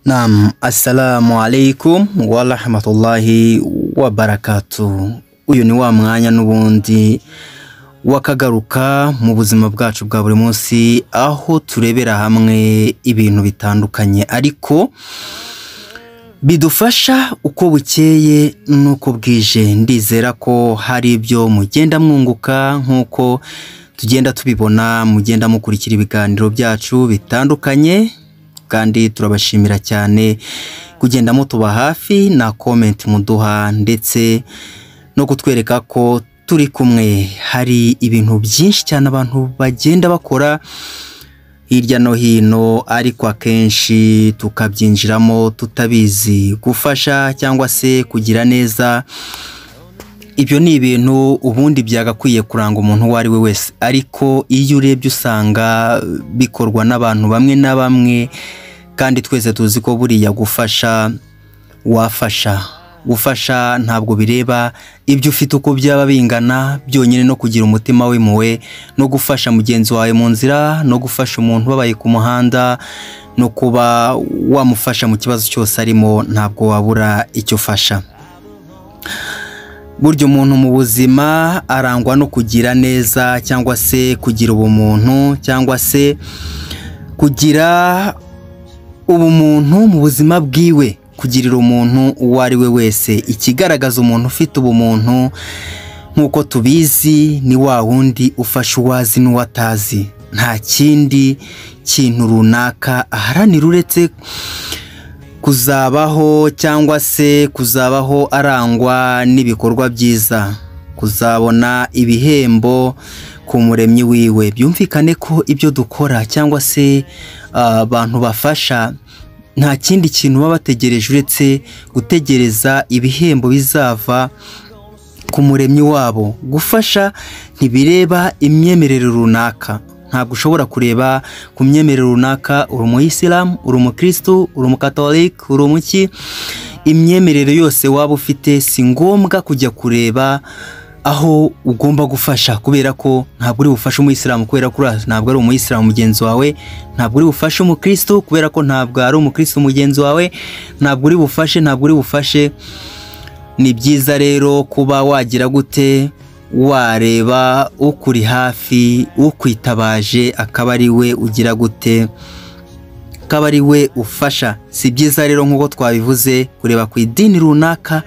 Naam, assalamu alaikum warahmatullahi wabarakatu. Uyu ni wa mwanya n'ubundi wakagaruka mu buzima bwacu bwa buri munsi aho turebera hamwe ibintu bitandukanye ariko bidufasha uko bukeye n'uko bwije ndizera ko hari ibyo mugenda mwunguka nk'uko tugenda tubibona mugenda mukurikira ibiganiro byacu bitandukanye kandi turabashimira cyane kugenda mutuba hafi na komenti muduha ndetse no kutwereka ko turi kumwe hari ibintu byinshi cyane abantu bagenda bakora hirya no hino ariko akenshi tukabyinjiramo tutabizi gufasha cyangwa se kugira neza ibyo ni ibintu ubundi byagakwiye kuranga umuntu uwo ari we wese ariko iyo urebye usanga bikorwa n'abantu bamwe na bamwe kandi twese tuzi ko buriya gufasha wafasha gufasha ntabwo bireba ibyo ufite uko byaba bingana byonyine no kugira umutima w'impuhwe no gufasha mugenzi wawe mu nzira no gufasha umuntu ubabaye ku muhanda no kuba wamufasha mu kibazo cyose arimo ntabwo wabura icyo ufasha burya umuntu mu buzima arangwa no kugira neza cyangwa se kugira ubumuntu cyangwa se kugira ubumuntu mu buzima bwiwe kugirira umuntu uwo ari we wese ikigaragaza umuntu ufite ubumuntu nk'uko tubizi ni wa wundi ufasha uwazi n'uwo atazi nta kindi kintu runaka aharanira uretse kuzabaho cyangwa se kuzabaho arangwa n'ibikorwa byiza kuzabona ibihembo ku muremyi wiwe byumvikane ko ibyo dukora cyangwa se abantu bafasha nta kindi kintu baba bategereje uretse gutegereza ibihembo bizava ku muremyi wabo gufasha ntibireba imyemerere runaka ntabwo ushobora kureba ku myemerere runaka uri umuyisilamu uri umukirisitu uri umukatolika uri umuki imyemerere yose waba ufite si ngombwa kujya kureba aho ugomba gufasha kubera ko ntabwo uri bufashe umuyisilamu kubera ko ntabwo ari umuyisilamu mugenzi wawe ntabwo uri bufashe umukirisitu kubera ko ntabwo ari umukirisitu mugenzi wawe ntabwo uri bufashe ntabwo uri bufashe ni byiza rero kuba wagira gute wareba ukuri hafi ukwitabaje akaba ari we ugira gute akaba ari we ufasha si byiza rero nk'uko twabivuze kureba ku idini runaka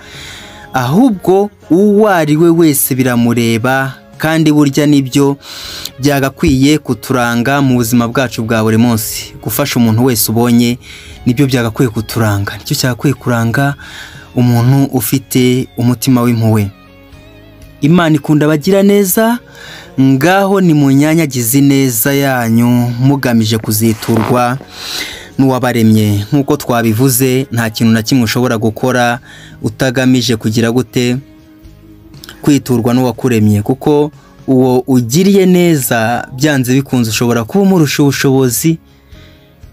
ahubwo uwo ari we wese biramureba kandi burya nibyo byagakwiye kuturanga mu buzima bwacu bwa buri munsi gufasha umuntu wese ubonye nibyo byagakwiye kuturanga nicyo cyagakwiye kuranga umuntu ufite umutima w'impuhwe imana ikunda abagira neza ngaho ni mu nyanyagizi neza yanyu mugamije kuziturwa n'uwabaremye nk'uko twabivuze nta kintu na kimwe ushobora gukora utagamije kugira gute kwiturwa n'uwakuremye kuko uwo ugiriye neza byanze bikunze ushobora kuba umurusha ubushobozi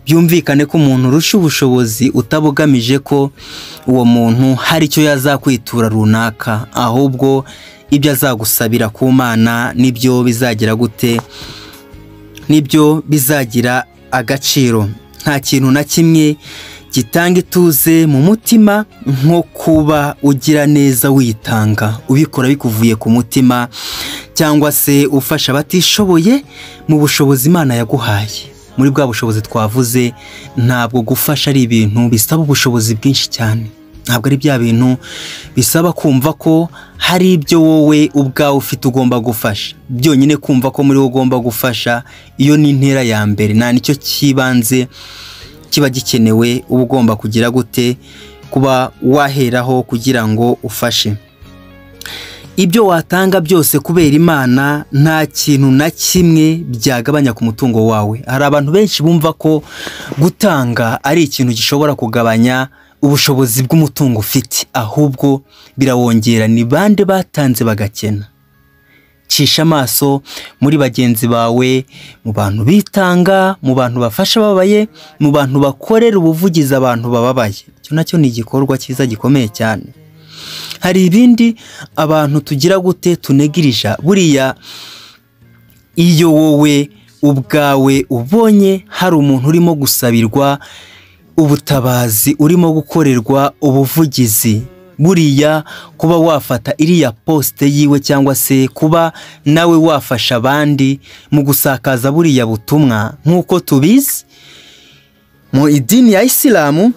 byumvikane ko umuntu urusha ubushobozi utabugamije ko uwo muntu hari icyo yazakwitura runaka ahubwo ibyo azagusabira ku mana nibyo bizagira gute nibyo bizagira agaciro nta kintu na kimwe gitanga ituze mu mutima nko kuba ugira neza witanga ubikora bikuvuye ku mutima cyangwa se ufasha abatishoboye mu bushobozi imana yaguhaye muri bwa bushobozi twavuze ntabwo gufasha ari ibintu bisaba ubushobozi bwinshi cyane ntabwo ari bya bintu bisaba kumva ko hari ibyo wowe ubwawe ufite ugomba gufasha byonyine kumva ko muri wowe ugomba gufasha iyo ni intera ya mbere nta nicyo cyibanze kiba gikenewe uba ugomba kugira gute kuba waheraho kugira ngo ufashe ibyo watanga byose kubera imana nta kintu na kimwe byagabanya ku mutungo wawe hari abantu benshi bumva ko gutanga ari ikintu gishobora kugabanya ubushobozi bw'umutungo ufite ahubwo birawongera ni bande batanze bagakena cisha amaso muri bagenzi bawe mu bantu bitanga mu bantu bafasha ababaye mu bantu bakorera ubuvugizi abantu bababaye icyo nacyo ni igikorwa cyiza gikomeye cyane hari ibindi abantu tugira gute tunegirija buriya iyo wowe ubwawe ubonye hari umuntu urimo gusabirwa ubutabazi urimo gukorerwa ubuvugizi buriya kuba wafata iriya posite yiwe cyangwa se kuba nawe wafasha abandi mu gusakaza buriya butumwa nk'uko tubizi mu idini ya isilamu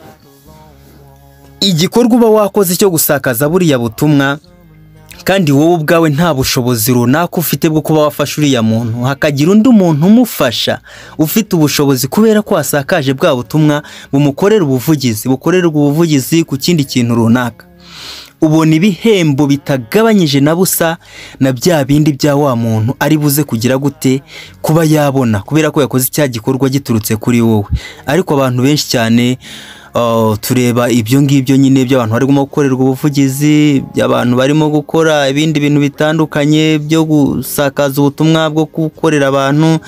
igikorwa uba wakoze cyo gusakaza buriya butumwa kandi wowe ubwawe nta bushobozi runaka ufite bwo kuba wafasha uriya muntu hakagira undi muntu umufasha ufite ubushobozi kubera ko wasakaje bwa butumwa bumukorera ubuvugizi bukorerwa ubuvugizi ku kindi kintu runaka ubona ibihembo bitagabanyije na busa na bya bindi bya wa muntu ari buze kugira gute kuba yabona kubera ko yakoze icya gikorwa giturutse kuri wowe ariko abantu benshi cyane uh, tureba ibyo ngibyo nyine by'abantu barimo gukorerwa ubuvugizi by'abantu barimo gukora ibindi bintu bitandukanye byo gusakaza ubutumwa bwo gukorera abantu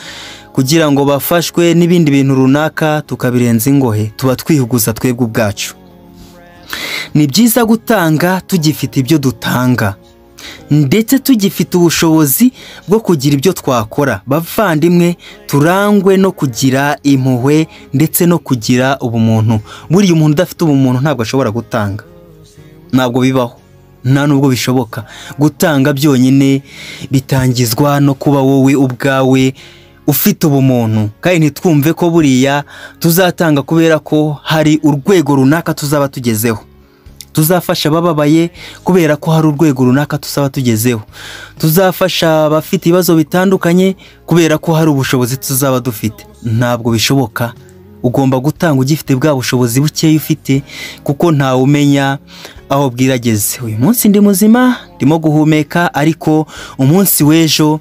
kugira ngo bafashwe n'ibindi bintu runaka tukabirenza ingohe tuba twihugura twebwe ubwacu ni byiza gutanga tugifite ibyo dutanga ndetse tugifite ubushobozi bwo kugira ibyo twakora bavandimwe turangwe no kugira impuhwe ndetse no kugira ubumuntu buriya umuntu udafite ubumuntu ntabwo ashobora gutanga ntabwo bibaho nta nubwo bishoboka gutanga byonyine bitangizwa no kuba wowe ubwawe ufite ubumuntu kandi ntitwumve ko buriya tuzatanga kubera ko hari urwego runaka tuzaba tugezeho tuzafasha abababaye kubera ko hari urwego runaka tuzaba tugezeho tuzafasha abafite ibibazo bitandukanye kubera ko hari ubushobozi tuzaba dufite ntabwo bishoboka ugomba gutanga ugifite bwa bushobozi bukeya ufite kuko ntawe umenya aho bwirageze uyu munsi ndi muzima ndimo guhumeka ariko umunsi w'ejo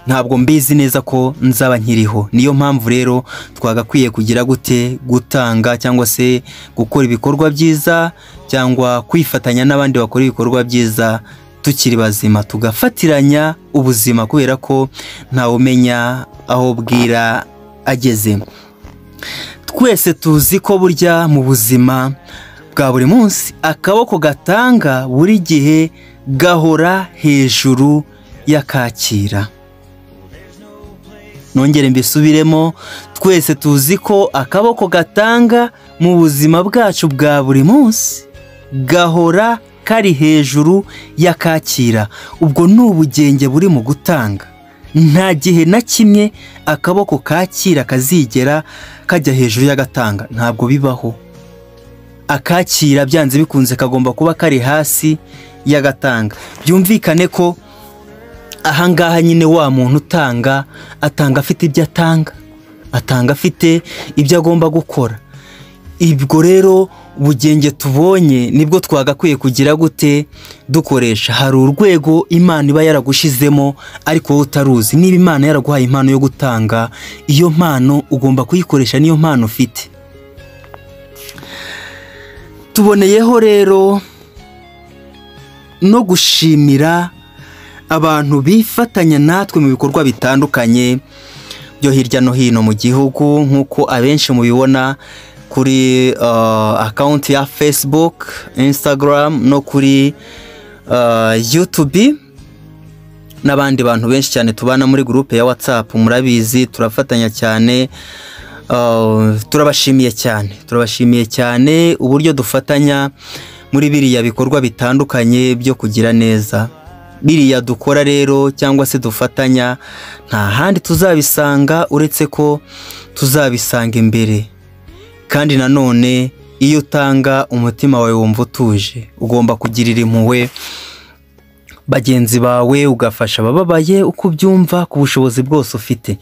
ntabwo mbizi neza ko nzaba nkiriho niyo mpamvu rero twagakwiye kugira gute gutanga cyangwa se gukora ibikorwa byiza cyangwa kwifatanya n'abandi bakora ibikorwa byiza tukiri bazima tugafatiranya ubuzima kubera ko ntawe umenya aho bwira ageze twese tuzi ko burya mu buzima bwa buri munsi akaboko gatanga buri gihe gahora hejuru y'akakira nongere mbisubiremo twese tuzi ko akaboko gatanga mu buzima bwacu bwa buri munsi gahora kari hejuru y'akakira ubwo ni ubugenge buri mu gutanga nta gihe na kimwe akaboko kakira kazigera kajya hejuru y'agatanga ntabwo bibaho akakira byanze bikunze kagomba kuba kari hasi y'agatanga byumvikane ko ahangaha nyine wa muntu utanga atanga afite ibyo atanga atanga afite ibyo agomba gukora ibwo rero ubugenge tubonye nibwo twagakwiye kugira gute dukoresha hari urwego imana iba yaragushyizemo ariko wowe utaruzi niba imana yaraguhaye impano yo gutanga iyo mpano ugomba kuyikoresha niyo mpano ufite tuboneyeho rero no gushimira abantu bifatanya natwe mu bikorwa bitandukanye byo hirya no hino mu gihugu nk'uko abenshi mubibona kuri akawunti ya fesibuke insitagaramu no kuri yutubi n'abandi bantu benshi cyane tubana muri gurupe ya watsapu murabizi turafatanya cyane turabashimiye cyane turabashimiye cyane uburyo dufatanya muri biriya bikorwa bitandukanye byo kugira neza biriya dukora rero cyangwa se dufatanya nta handi tuzabisanga uretse ko tuzabisanga imbere kandi nanone iyo utanga umutima wawe wumva utuje ugomba kugirira impuhwe bagenzi bawe ugafasha abababaye uko ubyumva ku bushobozi bwose ufite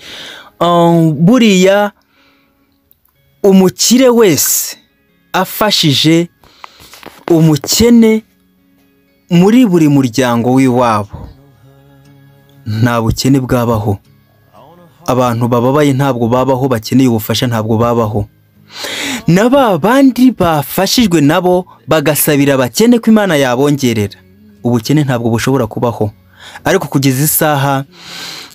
buriya umukire wese afashije umukene muri buri muryango w'iwabo nta bukene bwabaho abantu bababaye ntabwo babaho bakeneye ubufasha ntabwo babaho na ba bandi bafashijwe nabo bagasabira abakene ko imana yabongerera ubukene ntabwo bushobora kubaho ariko kugeza isaha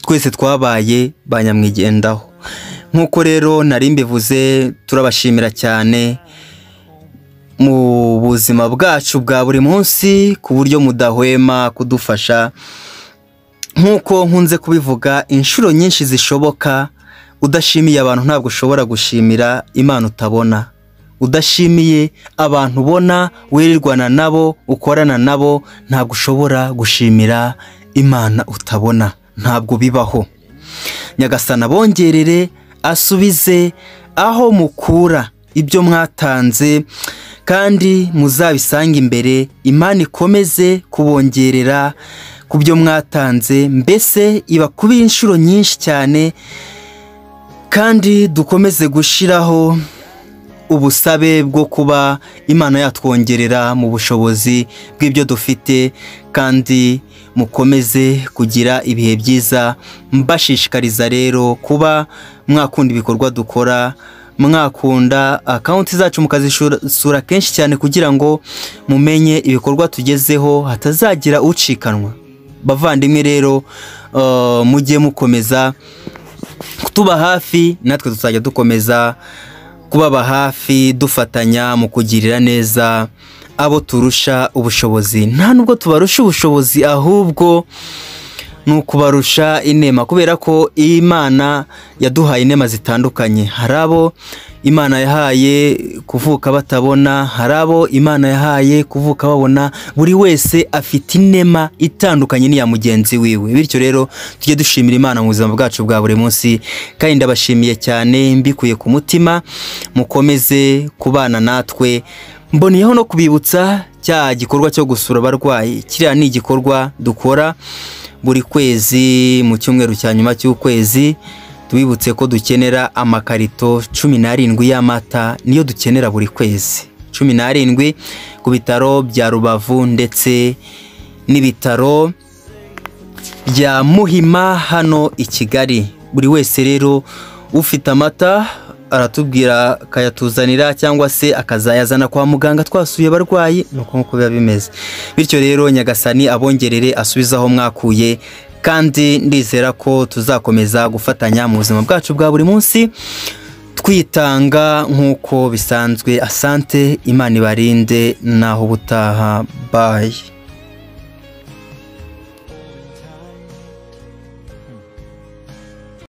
twese twabaye ba nyamwigendaho nk'uko rero nari mbivuze turabashimira cyane mu buzima bwacu bwa buri munsi ku buryo mudahwema kudufasha nk'uko nkunze kubivuga inshuro nyinshi zishoboka udashimiye abantu ntabwo ushobora gushimira imana utabona udashimiye abantu ubona wirirwana nabo ukorana nabo ntabwo ushobora gushimira imana utabona ntabwo bibaho nyagasana bongerere asubize aho mukura ibyo mwatanze kandi muzabisange imbere imana ikomeze kubongerera ku byo mwatanze mbese ibakubire inshuro nyinshi cyane kandi dukomeze gushyiraho ubusabe bwo kuba imana yatwongerera mu bushobozi bw'ibyo dufite kandi mukomeze kugira ibihe byiza mbashishikariza rero kuba mwakunda ibikorwa dukora mwakunda akawunti zacu mukazisura kenshi cyane kugira ngo mumenye ibikorwa tugezeho hatazagira ucikanwa bavandimwe rero eh, mujye mukomeza kutuba hafi natwe tuzajya dukomeza kubaba hafi dufatanya mu kugirira neza abo turusha ubushobozi nta nubwo tubarusha ubushobozi ahubwo ni ukubarusha inema kubera ko imana yaduhaye inema zitandukanye hari abo imana yahaye kuvuka batabona hari abo imana yahaye kuvuka babona buri wese afite inema itandukanye n'iya mugenzi wiwe bityo rero tujye dushimira imana mu buzima bwacu bwa buri munsi kandi ndabashimiye cyane mbikuye ku mutima mukomeze kubana natwe mboneyeho no kubibutsa cya gikorwa cyo gusura abarwayi kiriya ni igikorwa dukora buri kwezi mu cyumweru cya nyuma cy'ukwezi tubibutse ko dukenera amakarito cumi n'arindwi y'amata niyo dukenera buri kwezi cumi n'arindwi ku bitaro bya rubavu ndetse n'ibitaro bya muhima hano i kigali buri wese rero ufite amata aratubwira akayatuzanira cyangwa se akazayazana kwa muganga twasuye abarwayi ni uko nk'uko biba bimeze bityo rero nyagasani abongerere asubize aho mwakuye kandi ndizera ko tuzakomeza gufatanya mu buzima bwacu bwa buri munsi twitanga nk'uko bisanzwe asante imana ibarinde naho ubutaha bayi